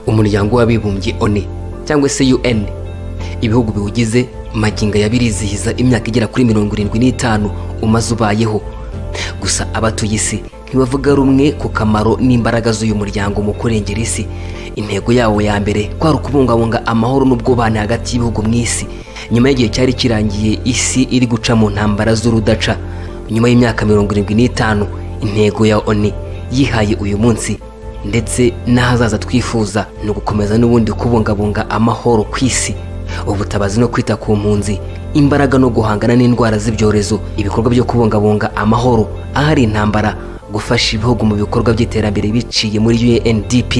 umuryango w'abibumbye one cyangwa se un ibihugu biwugize magingo ya birizihiza imyaka igera kuri mirongo irindwi n'itanu umaze ubayeho gusa abatuye isi ntibavuga rumwe ku kamaro n'imbaraga z'uyu muryango mu kurengera isi intego yawo ya mbere kwari ukubungabunga amahoro n'ubwubahane hagati y'ibihugu mu isi nyuma y'igihe cyari kirangiye isi iri guca mu ntambara z'urudaca nyuma y'imyaka mirongo irindwi n'itanu intego ya oni yihaye uyu munsi ndetse n'ahazaza twifuza ni ugukomeza n'ubundi kubungabunga amahoro ku isi ubutabazi no kwita ku mpunzi imbaraga no guhangana n'indwara z'ibyorezo ibikorwa byo kubungabunga amahoro ahari intambara gufasha ibihugu mu bikorwa by'iterambere biciye muri UNDP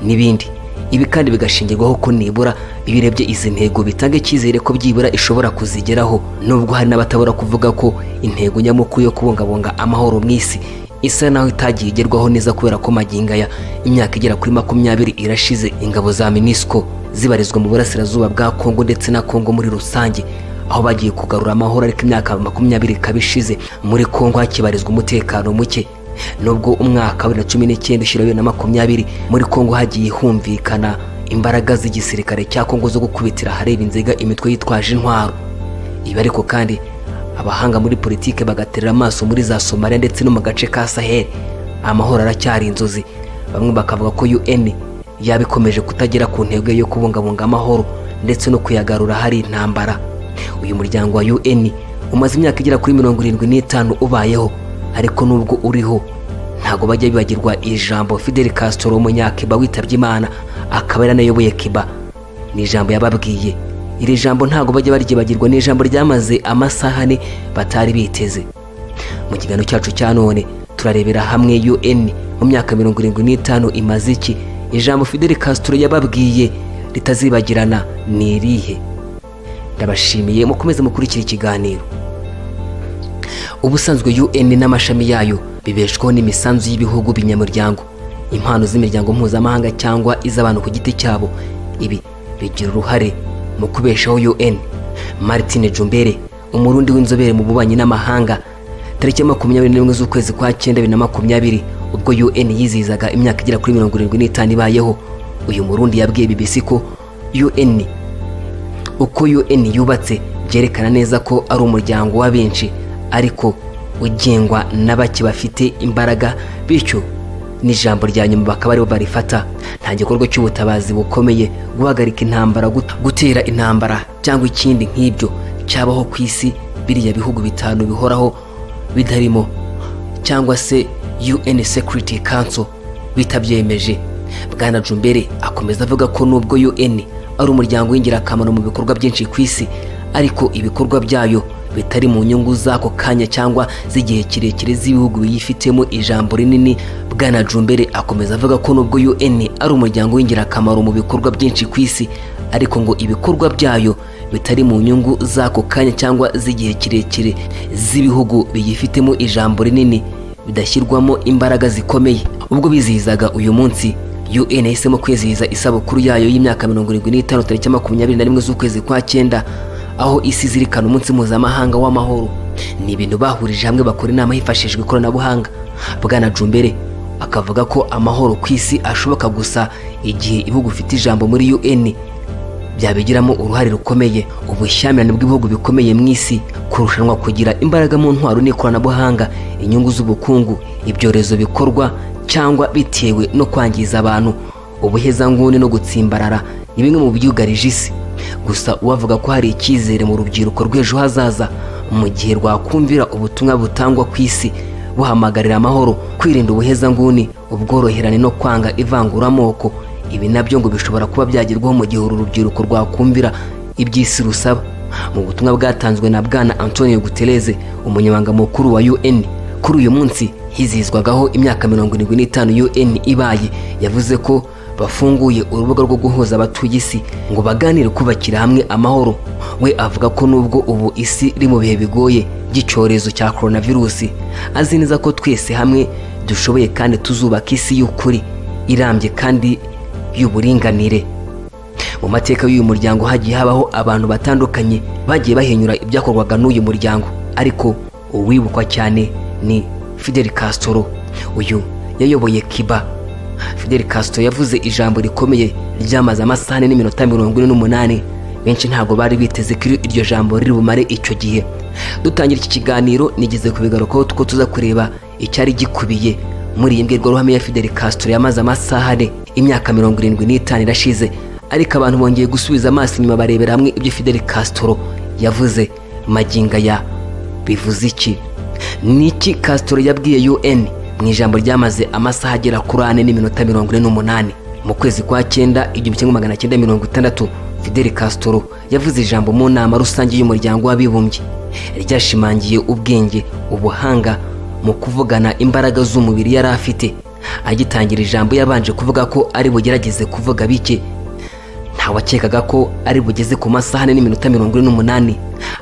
n'ibindi ibi kandi bigashingirwaho ko nibura ibirebye izi ntego bitanga icyizere ko byibura ishobora kuzigeraho nubwo hari n'abatabura kuvuga ko intego nyamukuru yo kubungabunga amahoro mu isi isa naho itagiye igerwaho neza kubera ko magingo aya imyaka igera kuri makumyabiri irashize ingabo za minisiko zibarizwa mu burasirazuba bwa kongo ndetse na kongo muri rusange aho bagiye kugarura amahoro ariko imyaka makumyabiri ikaba ishize muri kongo hakibarizwa umutekano muke nubwo umwaka wa bibiri na cumi n'icyenda ushyira bibiri na makumyabiri muri kongo hagiye humvikana imbaraga z'igisirikare cya kongo zo gukubitira ahareba inziga imitwe yitwaje intwaro ibi ariko kandi abahanga muri politike bagaterera amaso muri za somaliya ndetse no mu gace ka sahel amahoro aracyari inzozi bamwe bakavuga ko un yaba ikomeje kutagera ku ntego ye yo kubungabunga amahoro ndetse no kuyagarura hari intambara uyu muryango wa un umaze imyaka igera kuri mirongo irindwi n'itanu ubayeho ariko nubwo uriho ntabwo bajya bibagirwa ijambo fidel castro umunyakiba witabye imana akaba yaranayoboye kiba ni ijambo yababwiye iri jambo ntabwo bajya baryibagirwa ni ijambo ryamaze amasaha ane batari biteze mu kiganiro cyacu cya none turarebera hamwe un mu myaka mirongo irindwi n'itanu imaze iki ijambo fidel castro yababwiye ritazibagirana ni irihe ndabashimiye mukomeze mukurikira ikiganiro ubusanzwe un n'amashami yayo bibeshwaho n'imisanzu y'ibihugu binyamuryango impano z'imiryango mpuzamahanga cyangwa iz'abantu ku giti cyabo ibi bigira uruhare mu kubeshaho un martine jumbere umurundi w'inzobere mu bubanyi n'amahanga tariki ya makumyabiri n'imwe z'ukwezi kwa cyenda bibiri na makumyabiri ubwo un yizihizaga imyaka igera kuri mirongo irindwi n'itanu ibayeho uyu murundi yabwiye bbc ko un uko un yubatse byerekana neza ko ari umuryango wa benshi ariko ugengwa na bake bafite imbaraga bityo n'ijambo rya nyuma bakaba aribo barifata nta gikorwa cy'ubutabazi bukomeye guhagarika intambara gut- gutera intambara cyangwa ikindi nk'ibyo cyabaho ku isi biriya bihugu bitanu bihoraho bitarimo cyangwa se un security council bitabyemeje bwana jumbere akomeza avuga ko nubwo un ari umuryango w'ingirakamaro mu bikorwa byinshi ku isi ariko ibikorwa byayo bitari mu nyungu z'ako kanya cyangwa z'igihe kirekire z'ibihugu biyifitemo ijambo rinini bwana jumbere akomeza avuga ko nubwo un ari umuryango w'ingirakamaro mu bikorwa byinshi ku isi ariko ngo ibikorwa byayo bitari mu nyungu z'ako kanya cyangwa z'igihe kirekire z'ibihugu biyifitemo ijambo rinini bidashyirwamo imbaraga zikomeye ubwo bizihizaga uyu munsi un yahisemo kwizihiza isabukuru yayo y'imyaka mirongo irindwi n'itanu tariki ya makumyabiri na rimwe z'ukwezi kwa cyenda aho isi izirikana umunsi mpuzamahanga w'amahoro ni ibintu bahurije hamwe bakora inama hifashishijwe ikoranabuhanga bwana jumbere akavuga ko amahoro ku isi ashoboka gusa igihe ibihugu bifite ijambo muri un byabigiramo uruhare rukomeye ubushyamirane bw'ibihugu bikomeye mu isi kurushanwa kugira imbaraga mu ntwaro n'ikoranabuhanga inyungu z'ubukungu ibyorezo bikorwa cyangwa bitewe no kwangiza abantu ubuhezanguni no gutsimbarara ni bimwe mu byugarije isi gusa uwavuga ko hari icyizere mu rubyiruko rw'ejo hazaza mu gihe rwakumvira ubutumwa butangwa ku isi buhamagarira amahoro kwirinda ubuhezanguni ubworoherane no kwanga ivanguramoko ibi nabyo ngo bishobora kuba byagerwaho mu gihe uru rubyiruko rwakumvira iby'isi rusaba mu butumwa bwatanzwe na bwana antonio gutereze umunyamabanga mukuru wa un kuri uyu munsi hizihizwagaho imyaka mirongo irindwi n'itanu un ibaye yavuze ko bafunguye urubuga rwo guhuza abatuye isi ngo baganire kubakira hamwe amahoro we avuga ko nubwo ubu isi iri mu bihe bigoye by'icyorezo cya coronavirusi azi neza ko twese hamwe dushoboye kandi tuzubaka isi y'ukuri irambye kandi y'uburinganire mu mateka y'uyu muryango hagiye habaho abantu batandukanye bagiye bahinyura ibyakorwaga n'uyu muryango ariko uwibukwa cyane ni fidel castro uyu yayoboye kiba fidel castro yavuze ijambo rikomeye ryamaze amasaha ane n'iminota mirongo ine n'umunani benshi ntabwo bari biteze ko iryo jambo riri bumare icyo gihe dutangira iki kiganiro nigeze ku bigarukaho two tuza kureba icyari gikubiye muri iyi mbwirwaruhame ya fidel castro yamaze amasaha ane imyaka mirongo irindwi n'itanu irashize ariko abantu bongeye gusubiza amaso inyuma barebera hamwe ibyo fidel castro yavuze maginga ya bivuze iki ni iki castro yabwiye un mu ijambo ryamaze amasaha agera kuri ane n'iminota mirongo ine n'umunani mu kwezi kwa cyenda igihumbi kimwe magana cyenda mirongo itandatu fidel castro yavuze ijambo mu nama rusange y'umuryango w'abibumbye ryashimangiye ubwenge ubuhanga mu kuvugana imbaraga z'umubiri yari afite agitangira ijambo yabanje kuvuga ko ari bugerageze kuvuga bike ntawakekaga ko ari bugeze ku masaha ane n'iminota mirongo ine n'umunani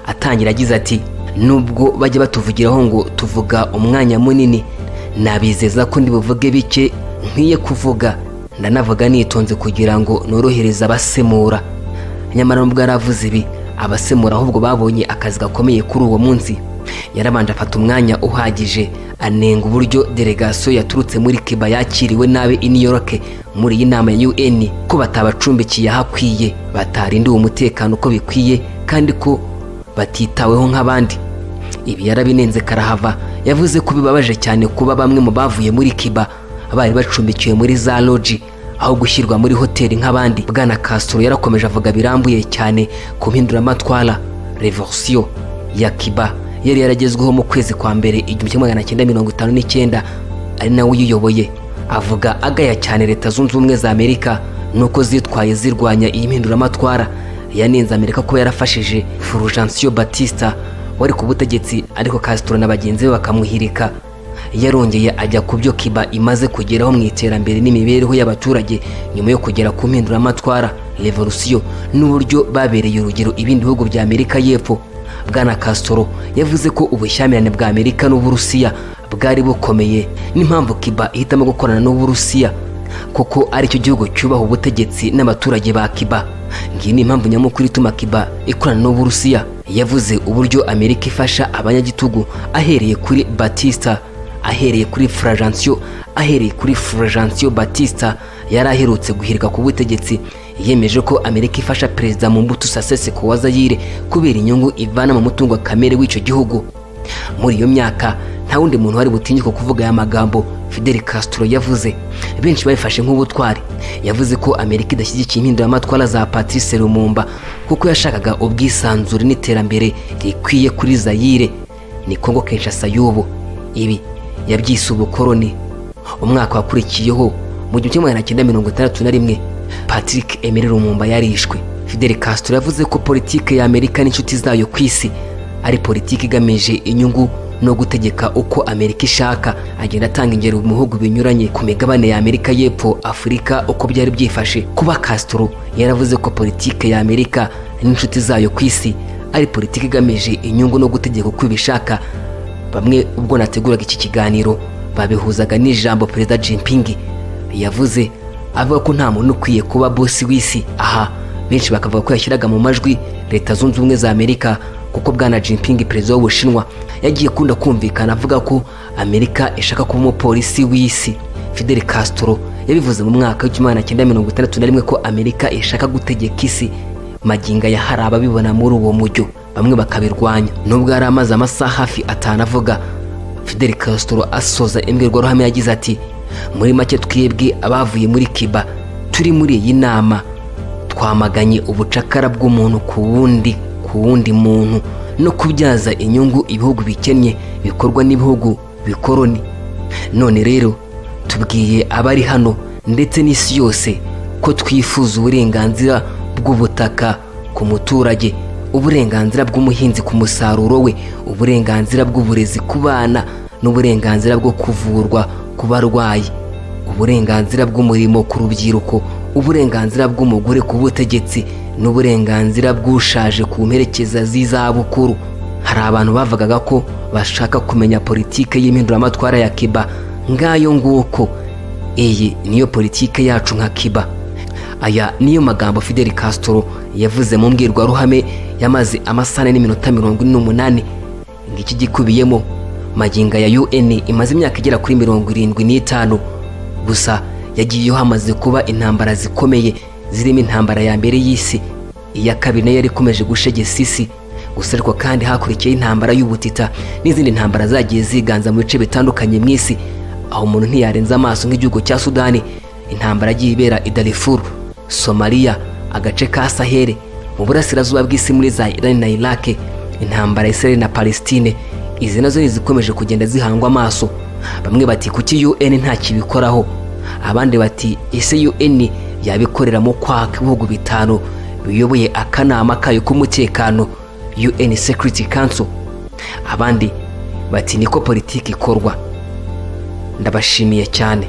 atangira agize ati nubwo bajya batuvugiraho ngo tuvuga umwanya munini nabizeza ko ndibuvuge bike nkwiye kuvuga ndanavuga nitonze kugira ngo norohereze abasemura nyamara nubwo yari avuze ibi abasemura ahubwo babonye akazi gakomeye kuri uwo munsi yarabanje afata umwanya uhagije anenga uburyo delegasiyo yaturutse muri kiba yakiriwe nabi i new york muri iyi nama ya un ko batabacumbikiye ahakwiye batarindiwe umutekano uko bikwiye kandi ko batitaweho nk'abandi ibi yarabinenze karahava yavuze ko bibabaje cyane kuba bamwe mu bavuye muri kiba bari bacumbikiwe muri za loji aho gushyirwa muri hoteli nk'abandi bwana castro yarakomeje avuga birambuye cyane ku mpinduramatwara revolusiyo ya kiba yari yaragezweho mu kwezi kwa mbere igihumbi kimwe magana cyenda mirongo itanu n'icyenda ari nawe uyiyoboye avuga agaya cyane leta zunze ubumwe za amerika nuko zitwaye zirwanya iyi mpinduramatwara yanenze amerika ko yarafashije furujansiyo batista wari ku butegetsi ariko castro na bagenzi be bakamuhirika yarongeye ajya ku byo kiba imaze kugeraho mu iterambere n'imibereho y'abaturage nyuma yo kugera ku mpinduramatwara revolusiyo n'uburyo babereye urugero ibindi bihugu bya amerika y'epfo bwana castro yavuze ko ubushyamirane bwa amerika n'uburusiya bwari bukomeye n'impamvu kiba ihitamo gukorana n'uburusiya kuko aricyo gihugu cyubaha ubutegetsi n'abaturage ba kiba ngiyi ni impamvu nyamukuru ituma kiba ikorana n'uburusiya yavuze uburyo amerika ifasha abanyagitugu ahereye kuri batista ahereye kuri furajansiyo ahereye kuri furajansiyo batista yari aherutse guhirika ku butegetsi yemeje ko amerika ifasha perezida mu mbuto sasese ku wazayire kubera inyungu ivana mu mutungo kamere w'icyo gihugu muri iyo myaka nta wundi muntu wari butinyuke kuvuga aya magambo fidel castro yavuze benshi bayifashe nk'ubutwari yavuze ko amerika idashyigikiye impinduramatwara za patrice lumumba kuko yashakaga ubwisanzure n'iterambere rikwiye kuri zayire ni kongo kinshasa y'ubu ibi yabyise ubukoroni umwaka wakurikiyeho mu gihumbi kimwe magana cyenda mirongo itandatu na rimwe patrick emile lumumba yarishwe fidel castro yavuze ko politiki ya amerika n'inshuti zayo ku isi ari politiki igamije inyungu no gutegeka uko amerika ishaka agenda atanga ingero mu bihugu binyuranye ku migabane ya amerika y'epfo afurika uko byari byifashe kuba castro yaravuze ko politiki ya amerika n'inshuti zayo ku isi ari politiki igamije inyungu no gutegeka uko ibishaka bamwe ubwo nateguraga iki kiganiro babihuzaga n'ijambo perezida jimpingi yavuze avuga ko nta muntu ukwiye kuba bosi w'isi aha benshi bakavuga ko yashyiraga mu majwi leta zunze ubumwe za amerika kuko bwana jimpingi perezida w'ubushinwa yagiye kunda kumvikana avuga ko amerika ishaka kuba umupolisi w'isi fidel castro yabivuze mu mwaka w'igihumbi cyenda mirongo itandatu na rimwe ko amerika ishaka gutegeka isi maginga ya hari ababibona muri uwo mujyo bamwe bakabirwanya nubwo yari amaze amasaha hafi atanu avuga fidel castro asoza imbwirwaruhame yagize ati muri make twebwe abavuye muri kiba turi muri iyi nama twamaganye ubucakara bw'umuntu ku wundi ku wundi muntu no kubyaza inyungu ibihugu bikennye bikorwa n'ibihugu bikoroni none rero tubwiye abari hano ndetse n'isi yose ko twifuza uburenganzira bw'ubutaka ku muturage uburenganzira bw'umuhinzi ku musaruro we uburenganzira bw'uburezi ku bana n'uburenganzira bwo kuvurwa ku barwayi uburenganzira bw'umurimo ku rubyiruko uburenganzira bw'umugore ku butegetsi n'uburenganzira bw'ushaje ku mperekeza z'izabukuru hari abantu bavugaga ko bashaka kumenya politike y'impinduramatwara ya kiba ngayo nguko iyi niyo politike yacu nka kiba aya niyo magambo fidel castro yavuze mu mbwirwaruhame yamaze amasaha n'iminota mirongo ine n'umunani ngiki gikubiyemo maginga ya un imaze imyaka igera kuri mirongo irindwi n'itanu gusa yagiyeho hamaze kuba intambara zikomeye zirimo intambara ya mbere y'isi iya kabiri nayo yari ikomeje gushegesa isi gusa ariko kandi hakurikiyeho intambara y'ubutita n'izindi ntambara zagiye ziganza mu bice bitandukanye mu isi aho umuntu ntiyarenza amaso nk'igihugu cya sudani intambara agiye ibera i darifuru somaliya agace ka sahere mu burasirazuba bw'isi muri za irani na irake intambara ya israel na palestine izi nazo zikomeje kugenda zihangwa amaso bamwe bati kuki un nta kibikoraho abandi bati ese un yabikoreramo kwaka ibihugu bitanu biyoboye akanama kayo k'umutekano un security council abandi bati niko politiki ikorwa ndabashimiye cyane